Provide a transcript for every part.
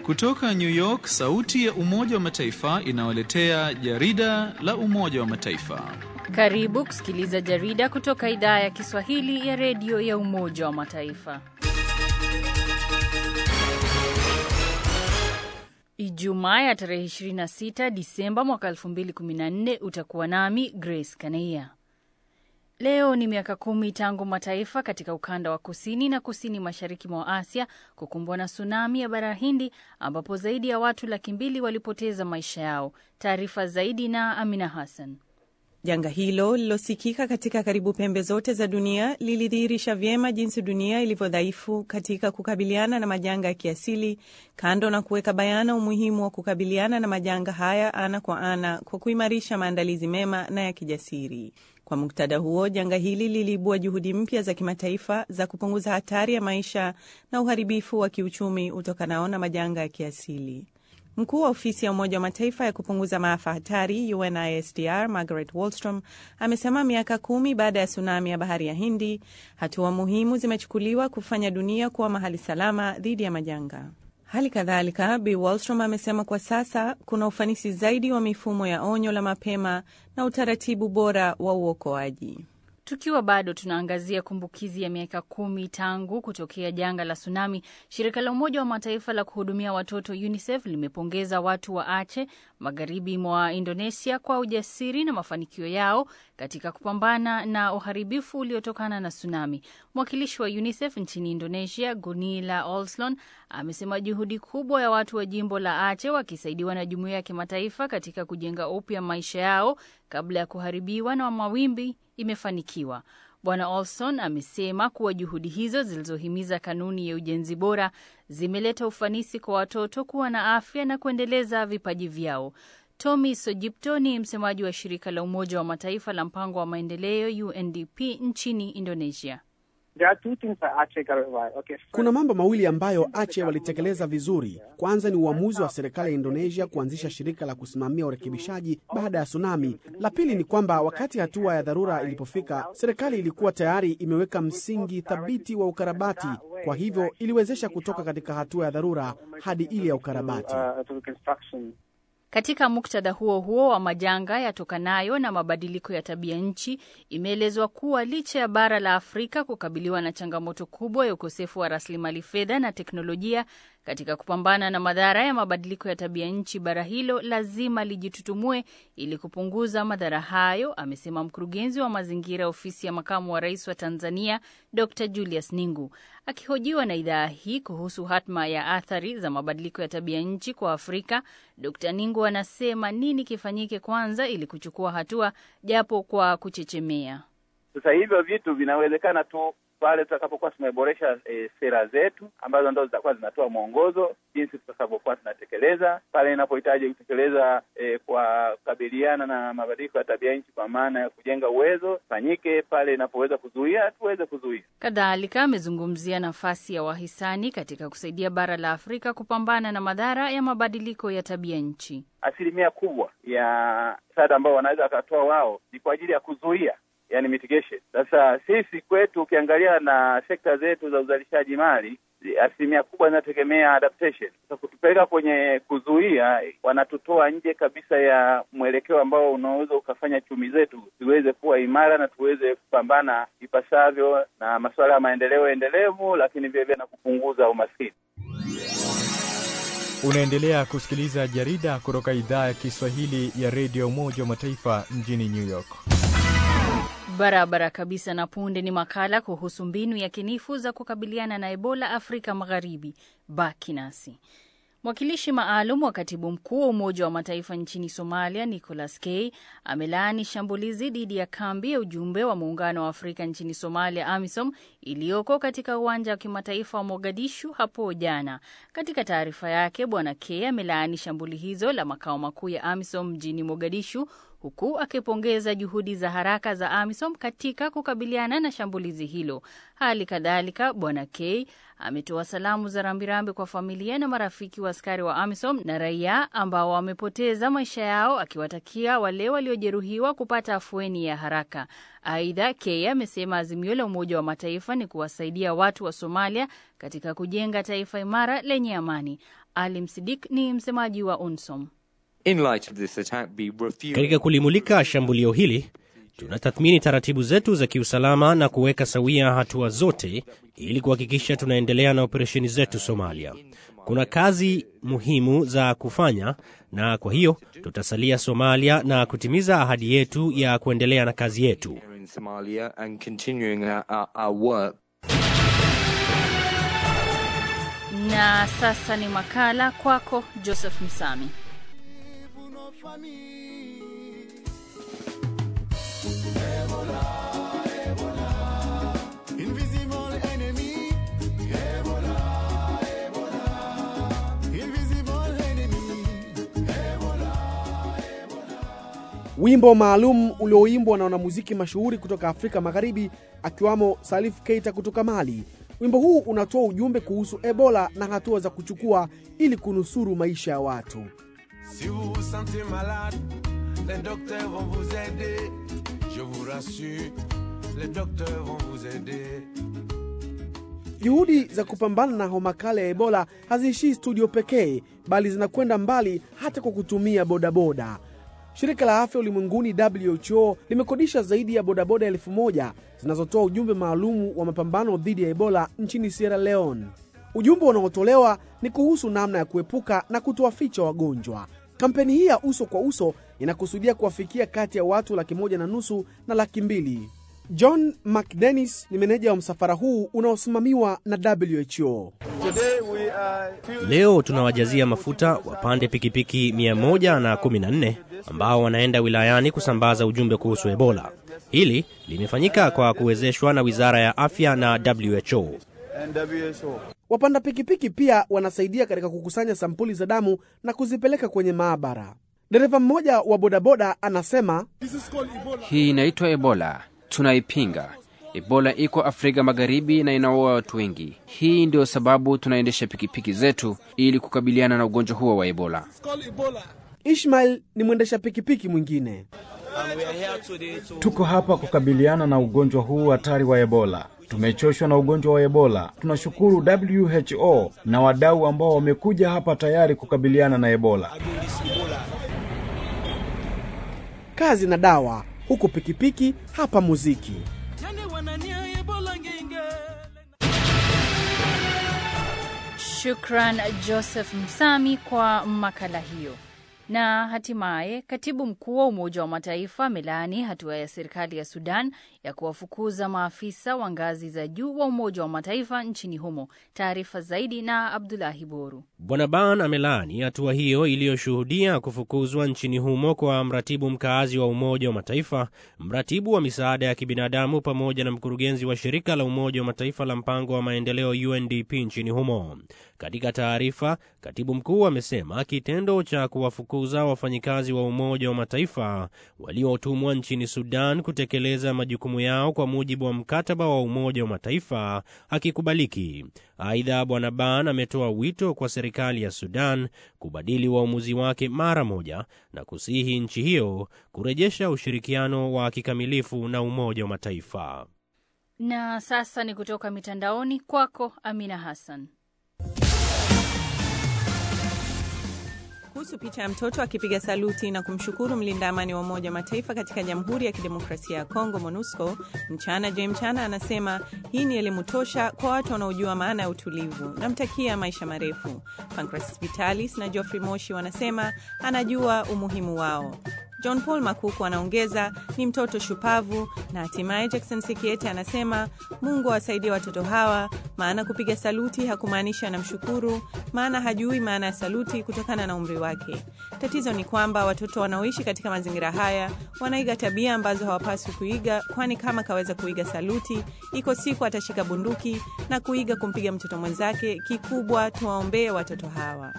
Kutoka New York, sauti ya Umoja wa Mataifa inawaletea jarida la Umoja wa Mataifa. Karibu kusikiliza jarida kutoka idhaa ya Kiswahili ya redio ya Umoja wa Mataifa. Ijumaa ya tarehe 26 Disemba mwaka 2014 utakuwa nami Grace Kaneia. Leo ni miaka kumi tangu mataifa katika ukanda wa kusini na kusini mashariki mwa Asia kukumbwa na tsunami ya bara Hindi ambapo zaidi ya watu laki mbili walipoteza maisha yao. Taarifa zaidi na Amina Hassan. Janga hilo lilosikika katika karibu pembe zote za dunia lilidhihirisha vyema jinsi dunia ilivyo dhaifu katika kukabiliana na majanga ya kiasili, kando na kuweka bayana umuhimu wa kukabiliana na majanga haya ana kwa ana kwa kuimarisha maandalizi mema na ya kijasiri. Kwa muktadha huo, janga hili liliibua juhudi mpya za kimataifa za kupunguza hatari ya maisha na uharibifu wa kiuchumi utokanao na majanga ya kiasili. Mkuu wa ofisi ya Umoja wa Mataifa ya kupunguza maafa hatari UNISDR Margaret Wallstrom amesema miaka kumi baada ya tsunami ya bahari ya Hindi, hatua muhimu zimechukuliwa kufanya dunia kuwa mahali salama dhidi ya majanga. Hali kadhalika, Bi Wallstrom amesema kwa sasa kuna ufanisi zaidi wa mifumo ya onyo la mapema na utaratibu bora wa uokoaji. Tukiwa bado tunaangazia kumbukizi ya miaka kumi tangu kutokea janga la tsunami, shirika la Umoja wa Mataifa la kuhudumia watoto UNICEF limepongeza watu wa Aceh magharibi mwa Indonesia kwa ujasiri na mafanikio yao katika kupambana na uharibifu uliotokana na tsunami. Mwakilishi wa UNICEF nchini Indonesia, Gunilla Olson, amesema juhudi kubwa ya watu wa jimbo la Aceh wakisaidiwa na jumuiya ya kimataifa katika kujenga upya maisha yao kabla ya kuharibiwa na mawimbi imefanikiwa. Bwana Olson amesema kuwa juhudi hizo zilizohimiza kanuni ya ujenzi bora zimeleta ufanisi kwa watoto kuwa na afya na kuendeleza vipaji vyao. Tommy Sojipto ni msemaji wa shirika la Umoja wa Mataifa la mpango wa maendeleo UNDP nchini Indonesia. Okay, kuna mambo mawili ambayo Aceh walitekeleza vizuri. Kwanza ni uamuzi wa serikali ya Indonesia kuanzisha shirika la kusimamia urekebishaji baada ya tsunami. La pili ni kwamba wakati hatua ya dharura ilipofika, serikali ilikuwa tayari imeweka msingi thabiti wa ukarabati, kwa hivyo iliwezesha kutoka katika hatua ya dharura hadi ile ya ukarabati. Katika muktadha huo huo wa majanga yatokanayo na mabadiliko ya tabia nchi, imeelezwa kuwa licha ya bara la Afrika kukabiliwa na changamoto kubwa ya ukosefu wa rasilimali fedha na teknolojia katika kupambana na madhara ya mabadiliko ya tabia nchi, bara hilo lazima lijitutumue ili kupunguza madhara hayo, amesema mkurugenzi wa mazingira ofisi ya makamu wa rais wa Tanzania, Dr Julius Ningu. Akihojiwa na idhaa hii kuhusu hatma ya athari za mabadiliko ya tabia nchi kwa Afrika, Dr Ningu anasema nini kifanyike kwanza ili kuchukua hatua japo kwa kuchechemea. Sasa hivyo vitu vinawezekana tu pale tutakapokuwa tumeboresha e, sera zetu ambazo ndo zitakuwa zinatoa mwongozo jinsi tutakavyokuwa tunatekeleza pale inapohitaji kutekeleza e, kwa kukabiliana na mabadiliko ya tabia nchi, kwa maana ya kujenga uwezo fanyike pale inapoweza kuzuia tuweze kuzuia. Kadhalika amezungumzia nafasi ya wahisani katika kusaidia bara la Afrika kupambana na madhara ya mabadiliko ya tabia nchi. Asilimia kubwa ya msaada ambao wanaweza wakatoa wao ni kwa ajili ya kuzuia yani mitigation. Sasa sisi kwetu ukiangalia na sekta zetu za uzalishaji mali asilimia kubwa zinategemea adaptation. Sasa kutupeleka kwenye kuzuia, wanatutoa nje kabisa ya mwelekeo ambao unaweza ukafanya chumi zetu ziweze kuwa imara na tuweze kupambana ipasavyo na masuala ya maendeleo endelevu, lakini vilevile na kupunguza umaskini. Unaendelea kusikiliza jarida kutoka idhaa ya Kiswahili ya redio Umoja wa Mataifa mjini New York. Barabara kabisa. Na punde ni makala kuhusu mbinu ya kinifu za kukabiliana na Ebola Afrika Magharibi. Baki nasi. Mwakilishi maalum wa katibu mkuu wa Umoja wa Mataifa nchini Somalia, Nicholas K amelaani shambulizi dhidi ya kambi ya ujumbe wa Muungano wa Afrika nchini Somalia, AMISOM, iliyoko katika uwanja wa kimataifa wa Mogadishu hapo jana. Katika taarifa yake, Bwana K amelaani shambuli hizo la makao makuu ya AMISOM mjini Mogadishu huku akipongeza juhudi za haraka za AMISOM katika kukabiliana na shambulizi hilo. Hali kadhalika, Bwana K ametoa salamu za rambirambi kwa familia na marafiki wa askari wa AMISOM na raia ambao wamepoteza maisha yao, akiwatakia wale waliojeruhiwa kupata afueni ya haraka. Aidha, K amesema azimio la Umoja wa Mataifa ni kuwasaidia watu wa Somalia katika kujenga taifa imara lenye amani. Ali Msidik ni msemaji wa UNSOM. In light of this attack, be reviewing Katika kulimulika shambulio hili, tunatathmini taratibu zetu za kiusalama na kuweka sawia hatua zote ili kuhakikisha tunaendelea na operesheni zetu Somalia. Kuna kazi muhimu za kufanya, na kwa hiyo tutasalia Somalia na kutimiza ahadi yetu ya kuendelea na kazi yetu. here in Somalia and continuing our, our, our work. Na sasa ni makala kwako, Joseph Msami. Wimbo maalum ulioimbwa na wanamuziki mashuhuri kutoka Afrika Magharibi akiwamo Salif Keita kutoka Mali. Wimbo huu unatoa ujumbe kuhusu Ebola na hatua za kuchukua ili kunusuru maisha ya watu. Si vous vous sentez malade, les docteurs vont vous aider. Je vous rassure, les docteurs vont vous aider. Juhudi za kupambana na homa kali ya Ebola haziishii studio pekee, bali zinakwenda mbali hata kwa kutumia bodaboda. Shirika la Afya Ulimwenguni WHO limekodisha zaidi ya bodaboda elfu moja zinazotoa ujumbe maalumu wa mapambano dhidi ya Ebola nchini Sierra Leone. Ujumbe unaotolewa ni kuhusu namna ya kuepuka na kutowaficha wagonjwa. Kampeni hii ya uso kwa uso inakusudia kuwafikia kati ya watu laki moja na nusu na laki mbili. John McDennis ni meneja wa msafara huu unaosimamiwa na WHO. Leo tunawajazia mafuta wapande pikipiki 114 ambao wanaenda wilayani kusambaza ujumbe kuhusu Ebola. Hili limefanyika kwa kuwezeshwa na Wizara ya Afya na WHO. Wapanda pikipiki pia wanasaidia katika kukusanya sampuli za damu na kuzipeleka kwenye maabara. Dereva mmoja wa bodaboda anasema Hii inaitwa Ebola, tunaipinga. Ebola iko Afrika Magharibi na inaua watu wengi. Hii ndio sababu tunaendesha pikipiki zetu ili kukabiliana na ugonjwa huo wa Ebola. Ishmael ni mwendesha pikipiki mwingine. Tuko hapa kukabiliana na ugonjwa huu hatari wa Ebola. Tumechoshwa na ugonjwa wa Ebola. Tunashukuru WHO na wadau ambao wamekuja hapa tayari kukabiliana na Ebola. Kazi na dawa, huku pikipiki hapa muziki. Shukran Joseph Msami kwa makala hiyo. Na hatimaye katibu mkuu wa Umoja wa Mataifa amelaani hatua ya serikali ya Sudan ya kuwafukuza maafisa wa ngazi za juu wa Umoja wa Mataifa nchini humo. Taarifa zaidi na Abdulahi Boru. Bwana Ban amelaani hatua hiyo iliyoshuhudia kufukuzwa nchini humo kwa mratibu mkaazi wa Umoja wa Mataifa, mratibu wa misaada ya kibinadamu, pamoja na mkurugenzi wa shirika la Umoja wa Mataifa la mpango wa maendeleo UNDP nchini humo. Katika taarifa, katibu mkuu amesema kitendo cha kuwafukuza wafanyikazi wa Umoja wa Mataifa waliotumwa nchini Sudan kutekeleza majukumu yao kwa mujibu wa mkataba wa Umoja wa Mataifa hakikubaliki. Aidha, Bwana Ban ametoa wito kwa serikali ya Sudan kubadili uamuzi wake mara moja na kusihi nchi hiyo kurejesha ushirikiano wa kikamilifu na Umoja wa Mataifa. Na sasa ni kutoka mitandaoni kwako, Amina Hassan. Kuhusu picha ya mtoto akipiga saluti na kumshukuru mlinda amani wa Umoja wa Mataifa katika Jamhuri ya Kidemokrasia ya Kongo, MONUSCO, Mchana J Mchana anasema hii ni elimu tosha kwa watu wanaojua maana ya utulivu. Namtakia maisha marefu. Pancras Vitalis na Geoffrey Moshi wanasema anajua umuhimu wao. John Paul Makuku anaongeza ni mtoto shupavu, na hatimaye Jackson Sikiete anasema Mungu awasaidie watoto hawa, maana kupiga saluti hakumaanisha anamshukuru, maana hajui maana ya saluti kutokana na umri wake. Tatizo ni kwamba watoto wanaoishi katika mazingira haya wanaiga tabia ambazo hawapaswi kuiga, kwani kama kaweza kuiga saluti, iko siku atashika bunduki na kuiga kumpiga mtoto mwenzake. Kikubwa tuwaombee watoto hawa.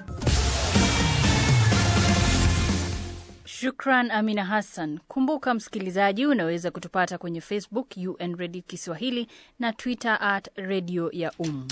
Shukran Amina Hassan. Kumbuka msikilizaji, unaweza kutupata kwenye Facebook UN Radio Kiswahili na Twitter at Radio ya Um.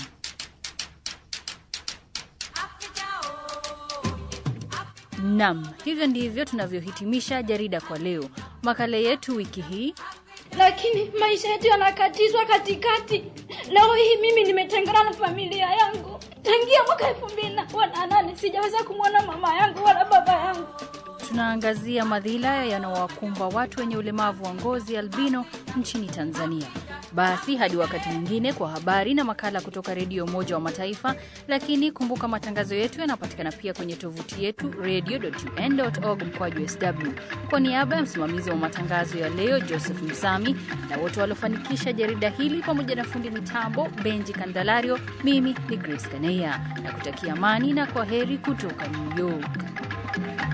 Nam, hivyo ndivyo tunavyohitimisha jarida kwa leo. Makala yetu wiki hii lakini maisha yetu yanakatizwa katikati. Leo hii mimi nimetengana na familia yangu tangia mwaka elfu mbili na nane sijaweza kumwona mama yangu wala baba yangu. Tunaangazia madhila yanaowakumba watu wenye ulemavu wa ngozi albino nchini Tanzania. Basi hadi wakati mwingine kwa habari na makala kutoka Redio Umoja wa Mataifa. Lakini kumbuka matangazo yetu yanapatikana pia kwenye tovuti yetu radio.un.org mkwaju sw. Kwa niaba ya msimamizi wa matangazo ya leo Joseph Msami na wote waliofanikisha jarida hili pamoja na fundi mitambo Benji Kandalario, mimi ni Grace Kaneya na kutakia amani na kwa heri kutoka New York.